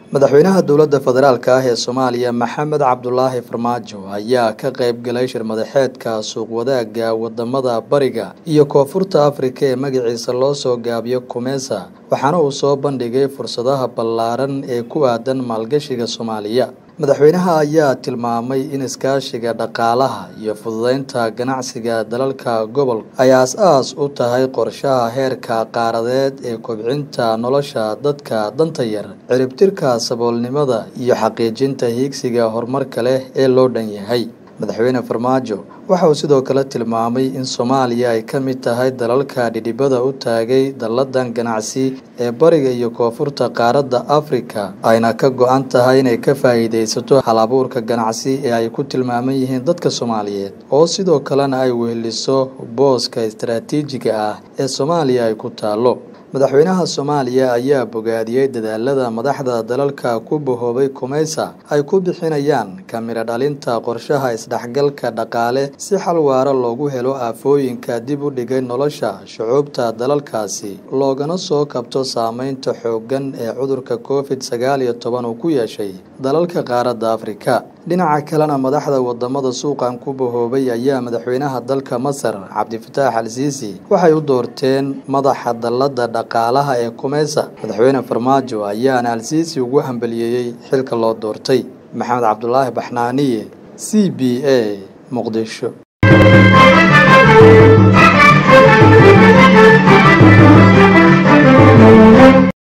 madaxweynaha dowladda federaalk ah ee soomaaliya maxamed cabdulaahi farmaajo ayaa ka qayb galay shir madaxeedka suuq wadaagga wadamada bariga iyo koonfurta afrika ee magaciisa loo soo gaabiyo kumesa waxaana uu soo bandhigay fursadaha ballaaran ee ku aadan maalgashiga soomaaliya madaxweynaha ayaa tilmaamay in iskaashiga dhaqaalaha iyo fududeynta ganacsiga dalalka gobolka ay aas-aas u tahay qorshaha heerka qaaradeed ee kobcinta nolosha dadka danta yar ciribtirka saboolnimada iyo xaqiijinta hiigsiga horumarka leh ee loo dhan yahay madaxweyne farmaajo waxa uu sidoo kale tilmaamay in soomaaliya ay ka mid tahay dalalka dhidhibada u taagay dalladan ganacsi ee bariga iyo koonfurta qaaradda afrika ayna ka go-an tahay inay ka faa'iidaysato hal abuurka ganacsi ee ay ku tilmaaman yihiin dadka soomaaliyeed oo sidoo kalena ay weheliso booska istaraatiijiga ah ee soomaaliya ay ku taallo madaxweynaha soomaaliya ayaa bogaadiyey dadaalada madaxda dalalka ku bahoobay kumeysa ay ku bixinayaan kamiro dhalinta qorshaha isdhexgalka dhaqaale si xal waara loogu helo aafooyinka dib u dhigay nolosha shucuubta dalalkaasi loogana soo kabto saameynta xooggan ee cudurka covid sagaal iyo toban uu ku yeeshay dalalka qaaradda afrika dhinaca kalena madaxda wadamada suuqan ku bahoobay ayaa madaxweynaha dalka masar cabdifataax al siisi waxay u doorteen madaxa dallada dhaqaalaha ee kumeysa madaxweyne farmaajo ayaana al siisi ugu hambaliyeeyey xilka loo doortay maxamed cabdulaahi baxnaaniye c b a muqdisho